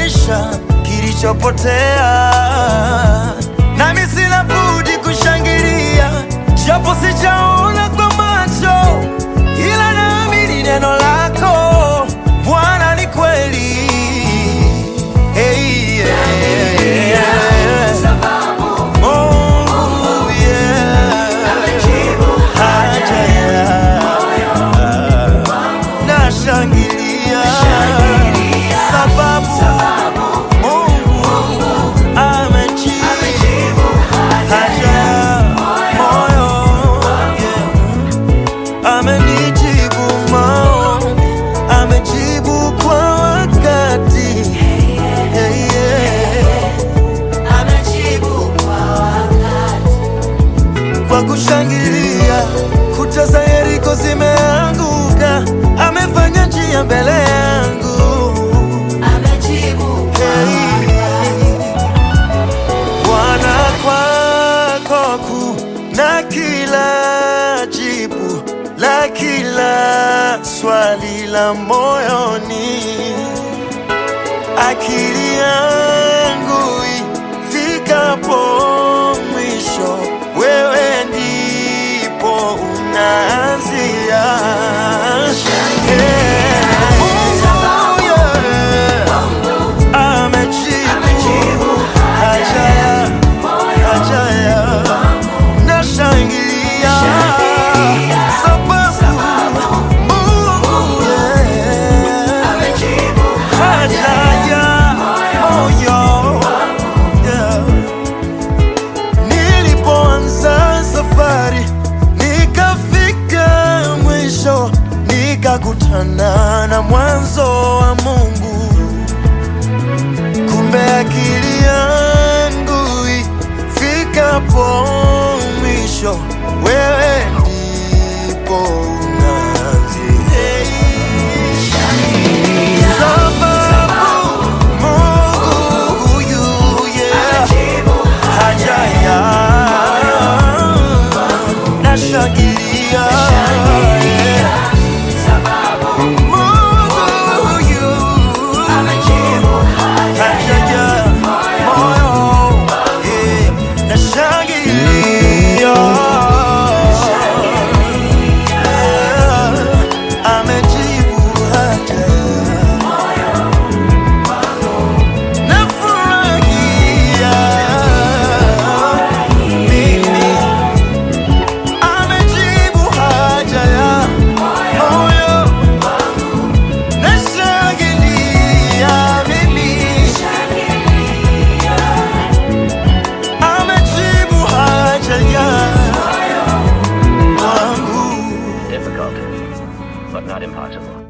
amerejesha kilichopotea, nami sina budi kushangilia, japo sijaona kwa macho, ila naamini neno lako Bwana ni kweli. Hey, yeah, yeah. Mungu, yeah. Haja ya nashangilia sababu Mungu amejibu haja ya moyo, yeah. amenijibu maombi, amejibu kwa wakati yeah, yeah. kwa kushangilia, kuta za Yeriko zimeanguka, amefanya njia mbele yangu. Hey. Bwana, kwako kuna kila jibu la kila swali la moyoni, akili yangu ifikapo mwisho, wewe ndipo unaanzia. Yeah. Mungu, yeah. Amejibu haja ya haja ya nashangilia sababu Mungu yeah. haja ya moyo yeah. Nilipoanza safari nikafika mwisho, nikakutana na mwanzo wa Mungu. Kumbe akili yangu ifikapo mwisho, wewe ndipo unaanzia. Sababu Mungu huyu, yeah, haja ya nashangilia, yeah. Mungu huyu hajaja moyo, yeah, nashangilia. Yeah, amejibu haja nafurahia mimi, amejibu haja ya moyo, nashangilia mimi, amejibu haja ya wangu. Difficult, but not impossible.